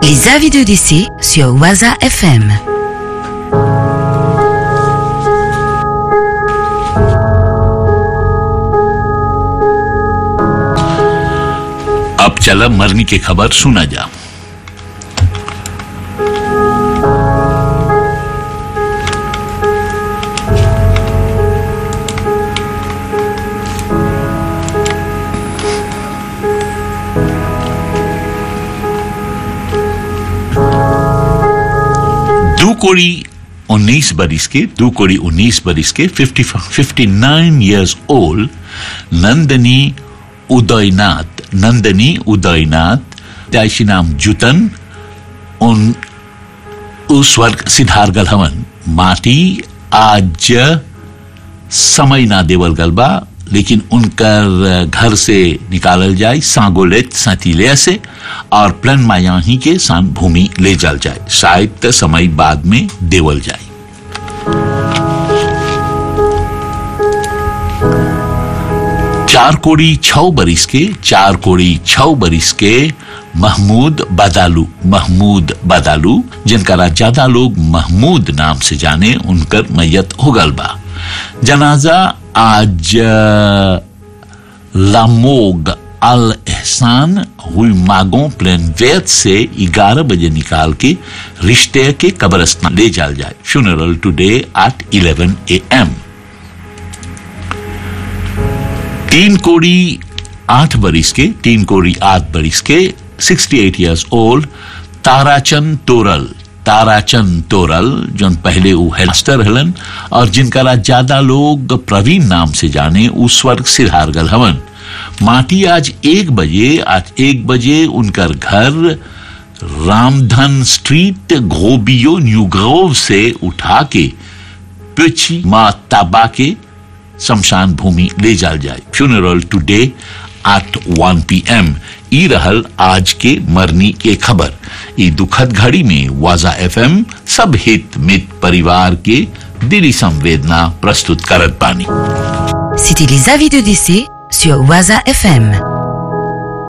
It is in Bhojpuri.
Les avis de décès sur Waza FM. अब चला मरने की खबर सुना जा दो कोड़ी उन्नीस बरिस के दो कोड़ी उन्नीस बरिस के fifty fifty nine years old Nandini Udaynath Nandini Udaynath जायशी नाम जुतन उन उस स्वर्ग सिद्धार गल हवन माटी आज समय ना देवल गल बा लेकिन उनकर घर से निकालल जाए सांगोलेत सतीले से और प्लन मायाही के सान भूमि ले जल जाए शायद त समय बाद में देवल जाए चार कोड़ी छह बरिस के चार कोड़ी छह बरिस के महमूद बदालू महमूद बदालू जिनका ज्यादा लोग महमूद नाम से जाने उनकर मैयत हो गल बा जनाजा आज लामोग अल एहसान हुई मागों प्लेन वेद से 11 बजे निकाल के रिश्ते के कब्रस्तान ले जाल जाए funeral today at 11 a m तीन कोड़ी आठ बरिस के तीन कोड़ी आठ बरिस के 68 इयर्स ओल्ड ताराचंद तोरल ताराचंद तोरल जो पहले वो हेडमास्टर हलन और जिनका ज्यादा लोग प्रवीण नाम से जाने उस स्वर्ग सिद्धारगल हवन माटी आज एक बजे आज एक बजे उनकर घर रामधन स्ट्रीट घोबियो न्यू ग्रोव से उठा के पिछी माँ ताबा के शमशान भूमि ले जाल जाए funeral today at 1 p m ई रहल आज के मरनी के खबर ई दुखद घड़ी में वाजा एफएम सब हित मित परिवार के दिली संवेदना प्रस्तुत करत पानी C'était les avis de décès sur Waza FM.